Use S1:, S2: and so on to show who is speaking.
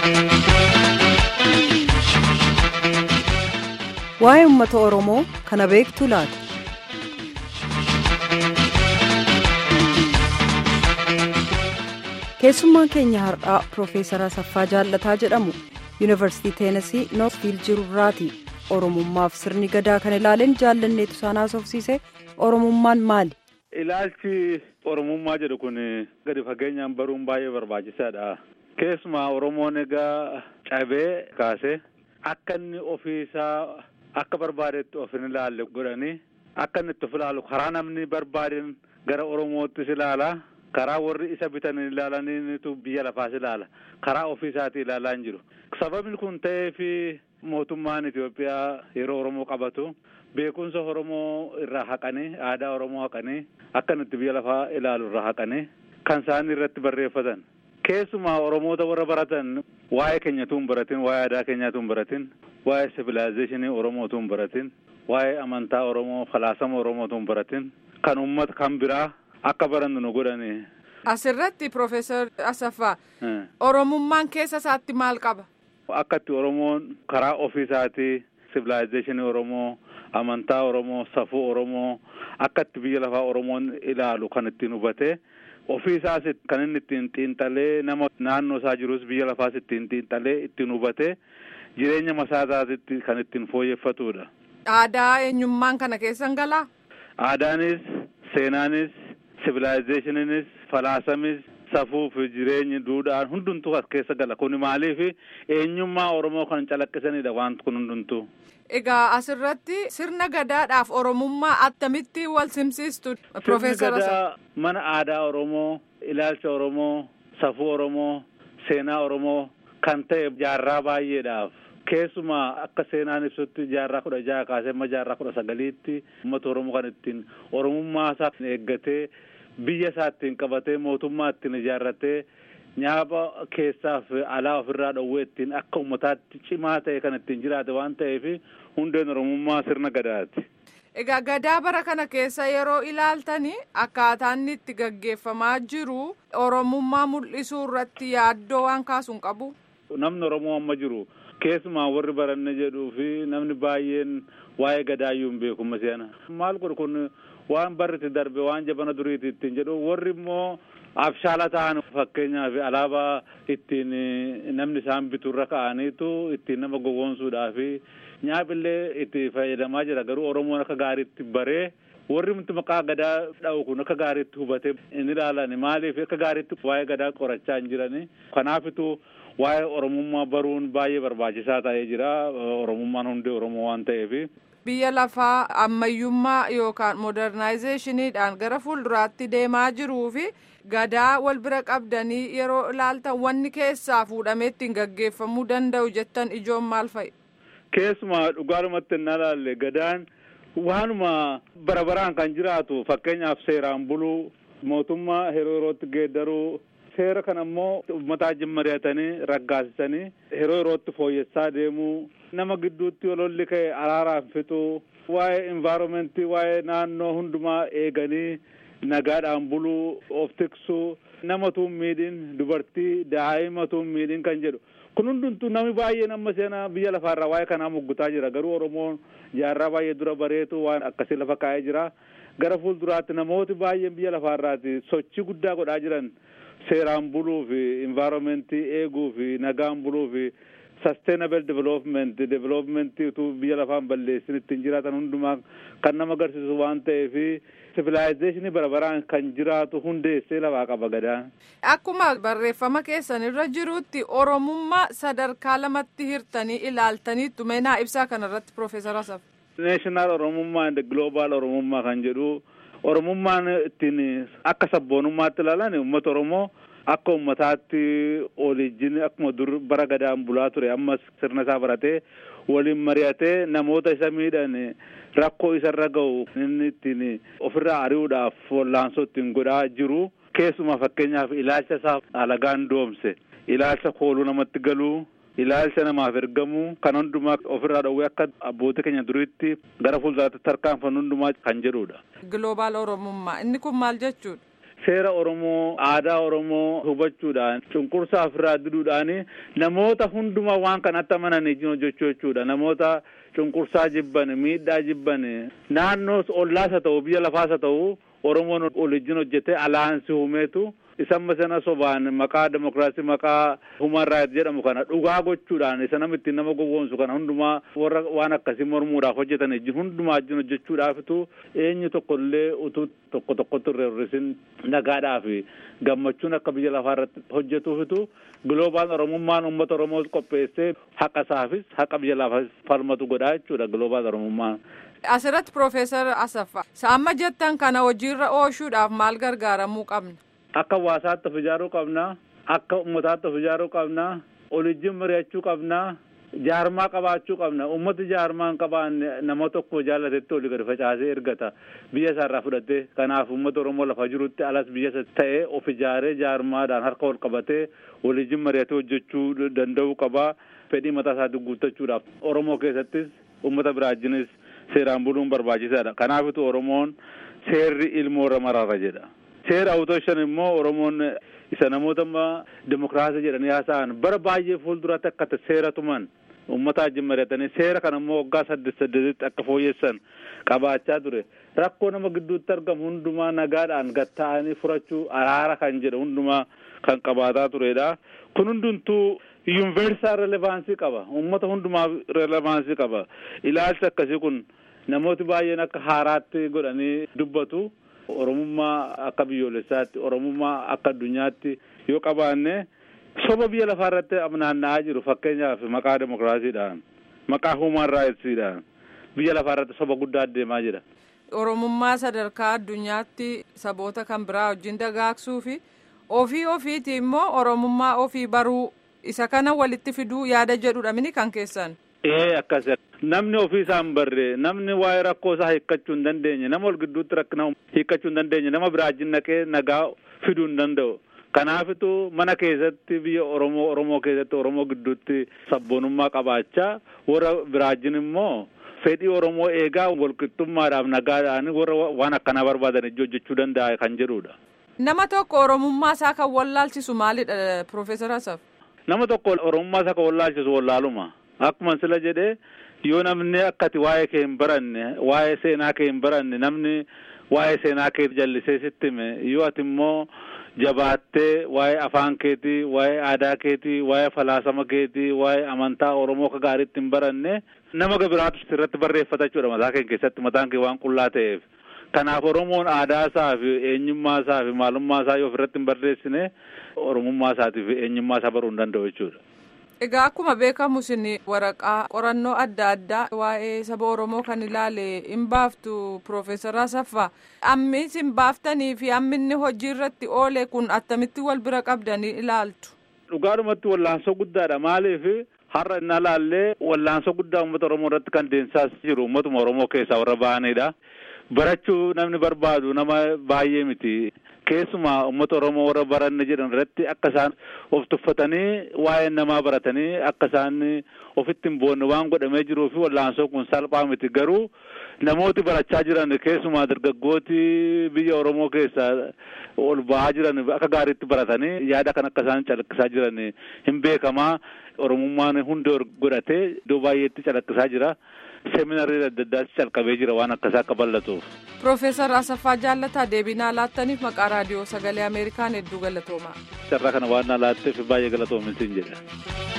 S1: Waa'ee uummata Oromoo kana beektu laata? Keessummaan keenya har'aa Piroofeesar Asaffaa Jaallataa jedhamu Yuunivarsiitii Teenasii Noorfiil jirurraati. Oromummaaf sirni gadaa kan ilaaleen jaallanneetu isaan haasofsiise Oromummaan maali?
S2: Ilaalchi Oromummaa jedhu kun gadi fageenyaan baruun baay'ee barbaachisaadha. Keessumaa Oromoon egaa cabee kaasee akka inni ofiisaa akka barbaadetti of hin ilaalle godhanii akka inni itti of ilaalu karaa namni barbaadeen gara Oromoottis ilaala. Karaa warri isa bitan ilaalaniitu biyya lafaas ilaala. Karaa ofiisaatii ilaalaa hin jiru. Sababni kun ta'eef mootummaan Itoophiyaa yeroo Oromoo qabatu beekumsa Oromoo irraa haqanii aadaa Oromoo haqanii akka nuti biyya lafaa ilaalu irraa haqanii kan isaan irratti barreeffatan. Keessumaa Oromoota warra baratan waa'ee keenyatu hin baratin, waa'ee aadaa keenyaatu hin baratin, waa'ee sivilaayizeeshinii Oromootu hin baratin, waa'ee amantaa Oromoo, falaasama Oromootu hin baratin, kan uummata kan biraa akka barannu nu godhani.
S3: Asirratti Piroofeesar Asaffaa Oromummaan keessa isaatti maal qaba?
S2: Akkatti Oromoon karaa ofiisaatii sivilaayizeeshinii Oromoo, amantaa Oromoo, safuu Oromoo akkatti biyya lafaa Oromoon ilaalu kan ittiin hubatee ofiisaas kan inni ittiin xiinxalee nama naannoo isaa jirus biyya lafaas ittiin xiinxalee ittiin hubatee jireenya masaasaatitti kan ittiin fooyyeffatudha.
S3: Aadaa eenyummaan kana keessan galaa?
S2: Aadaanis, seenaanis, sivilaayizeeshiniinis, falaasamis, safuu fi jireenyi duudhaan hundumtuu as keessa gala. Kun maaliif eenyummaa Oromoo kan calaqqisanidha wanti kun hundumtuu.
S3: Egaa asirratti sirna gadaadhaaf Oromummaa attamitti wal simsiistu Piroofeesar
S2: gadaa mana aadaa Oromoo, ilaalcha Oromoo, safuu Oromoo, seenaa Oromoo kan ta'e jaarraa baay'eedhaaf. Keessumaa akka seenaan ibsutti jaarraa kudha jaha kaasee amma jaarraa kudha sagaliitti uummata Oromoo kan ittiin Oromummaa isaa eeggatee biyya isaa ittiin qabatee mootummaa ittiin ijaarratee nyaaba keessaaf alaa ofirraa dhowwee ittiin akka uummataatti cimaa ta'e kan ittiin jiraate waan ta'eef hundeen Oromummaa sirna gadaati.
S3: Egaa gadaa bara kana keessa yeroo ilaaltani akkaataan inni itti gaggeeffamaa jiru Oromummaa mul'isuu irratti yaaddoo waan kaasu hin qabu.
S2: Namni Oromoo amma jiru keessumaa warri baranne jedhuu fi namni baay'een waa'ee gadaayyuu hin beeku masiana. Maal godhu kun waan barri darbe waan jabana duriiti ittiin jedhu warri immoo abshaala ta'an fakkeenyaaf alaabaa ittiin namni isaan biturra ka'aniitu ittiin nama gowwoomsuudhaa fi nyaapillee itti fayyadamaa jira garuu Oromoon akka gaariitti baree warri miti maqaa gadaa dha'u kun akka gaariitti hubatee hin ilaalan maaliif akka gaariitti waa'ee gadaa qorachaa hin jirani kanaafitu waa'ee Oromummaa baruun baay'ee barbaachisaa ta'ee jira Oromummaan hundee Oromoo waan ta'eef.
S3: Biyya lafaa ammayyummaa yookaan modernaayzeeshiniidhaan gara fuulduraatti deemaa jiruu fi gadaa wal bira qabdanii yeroo ilaaltan wanni keessaa fuudhamee ittiin gaggeeffamuu danda'u jettan ijoon maal fa'i?
S2: Keessumaa dhugaadhumatti hin ilaalle gadaan waanuma bara baraan kan jiraatu fakkeenyaaf seeraan buluu mootummaa yeroo yerootti geeddaruu seera kana immoo uummataa wajjin mari'atanii raggaasisanii yeroo yerootti fooyyessaa deemuu nama gidduutti ololli ka'e araaraan fixuu waa'ee envaayiromentii waa'ee naannoo hundumaa eeganii nagaadhaan buluu of tiksuu namatu miidhin dubartii daa'imatu miidhin kan jedhu kun hundumtuu namni baay'een amma seenaa biyya lafaarraa waa'ee kanaa muggutaa jira garuu oromoon jaarraa baay'ee dura bareetu waan akkasii lafa kaa'ee jira gara fuulduraatti namooti baay'een biyya lafaarraati sochii guddaa godhaa jiran seeraan buluu fi envaayiromentii eeguu fi nagaan buluu fi sustainable development developmentii utuu biyya lafaan balleessin ittiin jiraatan hundumaa kan nama agarsiisu waan ta'eef sivilaayizeeshinii bara baraan kan jiraatu hundeessee lafaa qaba gadaan.
S3: Akkuma barreeffama keessan irra jirutti Oromummaa sadarkaa lamatti hirtanii ilaaltaniittu meenaa ibsaa kanarratti Piroofeesar Asaf.
S2: Naashinaal Oromummaa and Global Oromummaa kan jedhu Oromummaan ittiin akka sabboonummaatti ilaalan uummata Oromoo akka uummataatti olijjiin akkuma dur bara gadaan bulaa ture ammas sirna isaa baratee waliin mari'atee namoota isa miidhan rakkoo isarra ga'u inni ittiin ofirraa ari'uudhaaf wallaansoo ittiin godhaa jiru keessumaa fakkeenyaaf ilaalcha isaa alagaan doomse ilaalcha kooluu namatti galuu ilaalcha namaaf ergamuu kan hundumaa ofirraa dhowwee akka abbootii keenya duriitti gara fuulduraatti tarkaanfannu hundumaa kan jedhudha.
S3: Global Oromummaa inni kun maal jechuudha?
S2: seera Oromoo aadaa Oromoo hubachuudhaan cunqursaa ofirraa diduudhaan namoota hundumaa waan kanatti amananii hojjechuu jechuudha namoota cunqursaa jibban miidhaa jibban naannoo ollaas haa ta'u biyya lafaas haa ta'u Oromoon waliin hojjetee alaansii uumeetu isamma sana sobaan maqaa demokiraasii maqaa human raayit jedhamu kana dhugaa gochuudhaan isa nama ittiin nama gowwoomsu kana hundumaa warra waan akkasii mormuudhaaf hojjetan ijji hundumaa wajjin hojjechuudhaafitu eenyu tokko illee utuu tokko tokkotti irra hir'isin nagaadhaaf gammachuun akka biyya lafaa irratti hojjetuufitu giloobaan oromummaan uummata oromoo qopheessee haqa isaafis haqa biyya lafaas falmatu godhaa jechuudha giloobaan oromummaan.
S3: Asirratti Piroofeesar Asaffaa amma jettan kana hojiirra oolchuudhaaf maal gargaaramuu qabna?
S2: Akka hawaasaatti of ijaaruu qabna. Akka uummataatti of ijaaruu qabna. Olijjiin mari'achuu qabna. Jaarmaa qabaachuu qabna. Uummati jaarmaa hin qabaanne nama tokko jaallatetti olii gadi facaasee ergata. Biyya isaarraa fudhatee kanaaf uummata Oromoo lafa jirutti alas biyya isa ta'ee of ijaaree jaarmaadhaan harka wal qabatee olijjiin mari'atee hojjechuu danda'uu qaba. Fedhii mataa isaatii guuttachuudhaaf Oromoo keessattis uummata biraa wajjinis seeraan buluun barbaachisaadha. Kanaafitu Oromoon seerri ilmoo irra maraara jedha. Seera awutoo shan immoo Oromoon isa namoota demokiraasii jedhanii haasa'an bara baay'ee fuulduratti akka seera tuman uummata wajjin mari'atanii seera kana immoo waggaa saddeet saddeetitti akka fooyyessan qabaachaa ture. Rakkoo nama gidduutti argamu hundumaa nagaadhaan gatta'anii furachuu araara kan jedhu hundumaa kan qabaataa turedha. Kun hundumtuu yuunivarsaal relevaansii qaba. Uummata hundumaaf relevaansii qaba. Ilaalchi akkasii kun namooti baay'een akka haaraatti godhanii dubbatu. Oromummaa akka biyyoolessaatti Oromummaa akka addunyaatti yoo qabaanne soba biyya lafaa irratti naanna'aa jiru fakkeenyaaf maqaa demokiraasiidhaan maqaa human raayitsidhaan biyya lafaa irratti soba guddaa adeemaa jira.
S3: Oromummaa sadarkaa addunyaatti saboota kan biraa wajjin dagaagsuu fi ofii ofiiti immoo Oromummaa ofii baruu isa kana walitti fiduu yaada jedhudha mini kan keessan.
S2: Ee akkas namni ofii isaa hin barre namni waa'ee rakkoo isaa hiikkachuu hin dandeenye nama wal gidduutti rakkina hiikkachuu hin dandeenye nama biraa wajjin naqee nagaa fiduu hin danda'u. Kanaafitu mana keessatti biyya Oromoo Oromoo keessatti Oromoo gidduutti sabboonummaa qabaachaa warra biraa wajjin immoo fedhii Oromoo eegaa walqixxummaadhaaf nagaadhaan warra waan akkanaa barbaadan ijji hojjechuu danda'a kan jedhudha.
S3: Nama tokko Oromummaa isaa kan wallaalchisu maalidha Piroofeesar Asaf?
S2: Nama tokko Oromummaa isaa kan wallaalchisu wallaaluma. Akkuma sila jedhee yoo namni akkati waa'ee kee hin baranne waa'ee seenaa kee hin baranne namni waa'ee seenaa kee jallisee sitti hime yoo ati immoo jabaattee waa'ee afaan keetii waa'ee aadaa keetii waa'ee falaasama keetii waa'ee amantaa Oromoo akka gaariitti hin baranne nama biraatu irratti barreeffata jechuudha mataa kee keessatti mataan kee waan qullaa ta'eef. Kanaaf Oromoon aadaa isaa fi eenyummaa isaa fi maalummaa isaa yoo ofirratti hin barreessine Oromummaa isaatii fi eenyummaa isaa baruu hin danda'u jechuudha.
S3: Egaa akkuma beekamu isin waraqaa qorannoo adda addaa waa'ee saba Oromoo kan ilaale hin baaftu Piroofeesar Asaffaa. Ammi isin baaftanii fi ammi inni hojii irratti oole kun attamitti wal bira qabdanii ilaaltu?
S2: Dhugaadhumatti wallaansoo guddaadha. Maaliif har'a inni ilaallee wallaansoo guddaa uummata Oromoo irratti kan deemsaas jiru uummatuma Oromoo keessaa warra ba'anidha. Barachuu namni barbaadu nama baay'ee miti. Keessumaa uummata Oromoo warra baranne jedhan irratti akka isaan of tuffatanii waa'ee namaa baratanii akka isaan ofitti hin boonne waan godhamee jiruu fi wallaansoo kun salphaa miti garuu namooti barachaa jiran keessumaa dargaggooti biyya Oromoo keessaa ol ba'aa jiran akka gaariitti baratanii yaada kan akka isaan calaqqisaa jiran hin beekamaa Oromummaan hundee godhatee iddoo baay'eetti calaqqisaa jira. seeminarii adda addaatti calqabee jira waan akkasaa akka bal'atuuf.
S3: Piroofeesar Asaffaa Jaallataa deebinaa laattaniif maqaa raadiyoo sagalee Ameerikaan hedduu galatoomaa.
S2: Carraa kana waan na laatteef baay'ee galatoominsiin jedha.